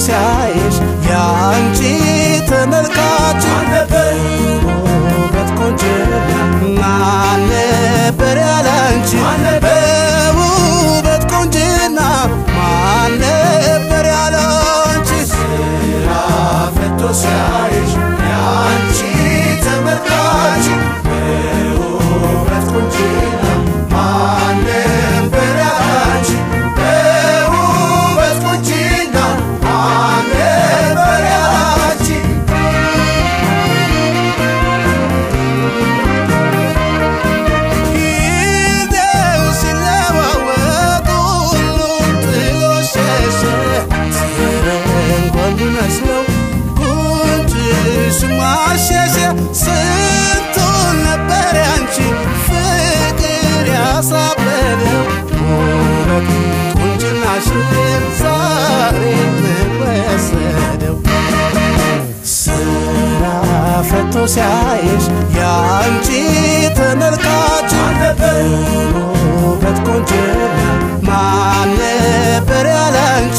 ሲያይሽ የአንቺ ተመልካች ውበት ቆንጅና ማን ነበር ያላንቺ በውበት ቆንጅና ማን ነበር ያላንቺ ስራ ፈቶ ሲያይሽ የአንቺ ተመልካች በውበት ቆንጅና ማን ነበር ያላንቺ በውበት ቆንጅና ማን ነበር ያላንቺ ጊዜው ሲለዋወጥ ሁሉም ጥሎ ሸሸ ሲረንጓል ቢመስለው ጉንጭሽ ማሸሸ ስንቱን ነበር ያንቺ ፍቅር ያሳበደው ውበት ቁንጅናሽን ዛሬ ምን ወሰደው ስራ ፈቶ ሲያይሽ የአንቺ ተመልካች ውበት ቆንጅና ማን ነበር ያላንቺ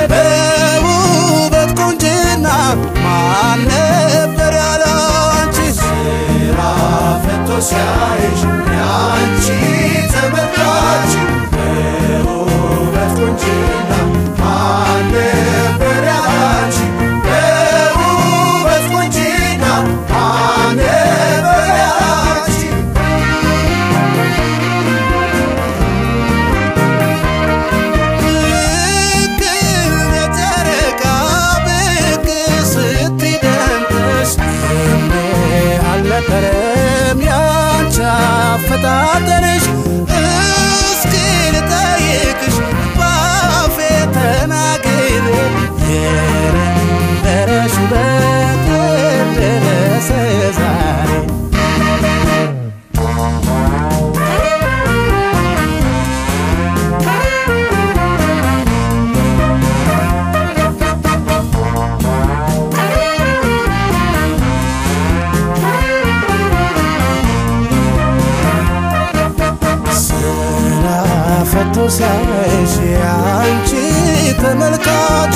በውበት ቆንጅና ማን ነበር ያላንቺ ስራ ፈቶ ሲያይሽ የአንቺ ተመልካች በውበት ቆንጅና ማን ነበር ያላንቺ በውበት ቆንጅና ማን ነበር ያላንቺ ልክ እንደ ጨረቃ ብቅ ስትይ ደምቀሽ እንዴ አልነበረም ያንቺ አፈጣጠርሽ እስኪ ልጠይቅሽ ባፌ ተናግሬ የነበረሽ ውበት ደረሰ ዛሬ ስራ ፈቶ ሲያይሽ የአንቺ ተመልካች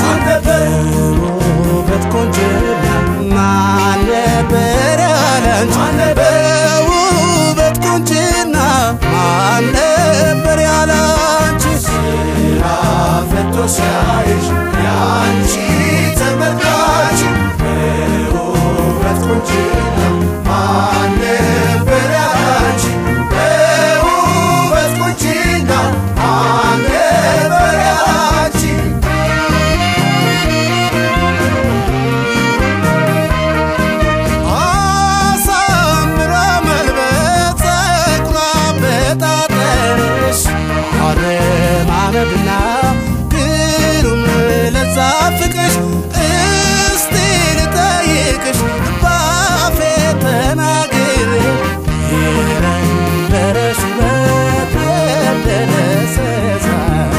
ውበት ቆንጅና ማን ነበር ያላንቺ በውበት ቆንጅና ማን ነበር ያላንቺ ስራ ፈቶ ሲያይሽ የአንቺ ተመልካች በውበት ቆንጅና ማን ነበር ያላንቺ በውበት ቆንጅና ማን ነበር ያላንቺ አሳምራ መልበስ ጸጉሯ በጣጠርሽ አረማመድና ግሩም ለዛ ፍቅርሽ እስቲ ልጠይቅሽ ባፌ ተናግሬ የነበረሽ ውበት ደረሰ ዛሬ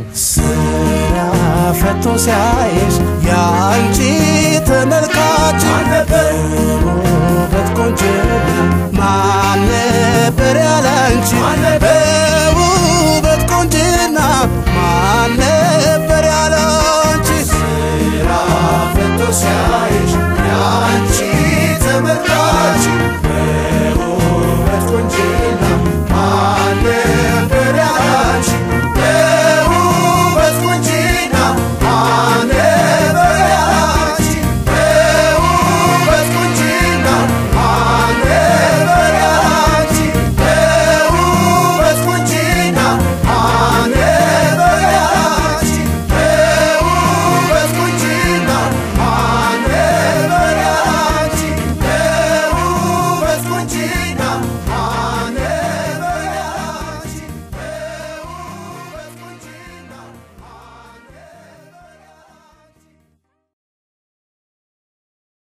ስራ ፈቶ ሲያይሽ የአንቺ ተመልካች